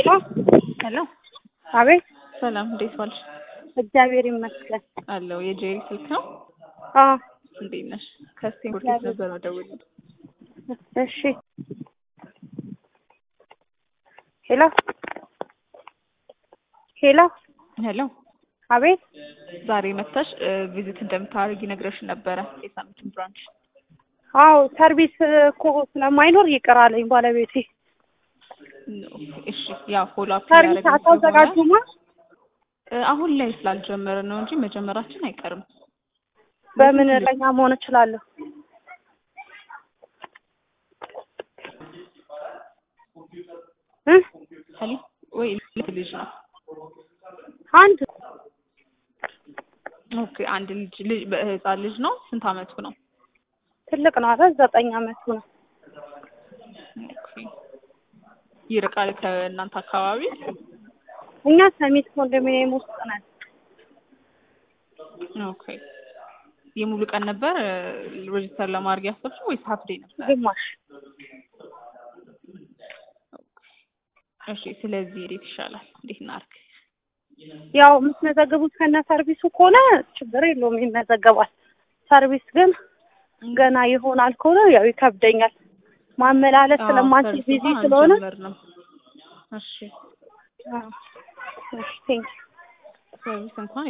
ሄሎ አቤት ሰላም፣ እንዴት ዋልሽ? እግዚአብሔር ይመስገን። አለው የጄሪ ስልክ ነው። አዎ እንዴት ነሽ? ከስቴንፎርድ ነበር መደወል። እሺ። ሄሎ ሄሎ ሄሎ አቤት ዛሬ መጥተሽ ቪዚት እንደምታደርጊ ነግረሽን ነበረ የሳምንቱን ብራንች። አዎ ሰርቪስ እኮ ስለማይኖር ይቅር አለኝ ባለቤቴ። እሺ ያው ፎሎ አፕ ሰርቪስ አታዘጋጁማ? አሁን ላይ ስላልጀመረ ነው እንጂ መጀመራችን አይቀርም። በምን እረኛ መሆን እችላለሁ? እ ሀሊ ወይ ልጅ ነው? አንድ ኦኬ አንድ ልጅ ልጅ በህፃን ልጅ ነው። ስንት አመቱ ነው? ትልቅ ነው አይደል? ዘጠኝ አመቱ ነው። ኦኬ ይርቃል ከእናንተ አካባቢ? እኛ ሰሚት ኮንዶሚኒየም ውስጥ ነን። ኦኬ የሙሉ ቀን ነበር ሬጅስተር ለማድረግ ያሰብሽው ወይስ ሀፍ ዴይ ነበር? ግማሽ እሺ ስለዚህ እንዴት ይሻላል? እንዴት እናድርግ? ያው የምትመዘግቡት ከነ ሰርቪሱ ከሆነ ችግር የለውም ይመዘገባል። ሰርቪስ ግን ገና ይሆናል ከሆነ ያው ይከብደኛል። ማመላለስ ስለማንችል ቢዚ ስለሆነ አልጀመርንም። እሺ አዎ። እሺ ቴንክ ሰርቪስ እንኳን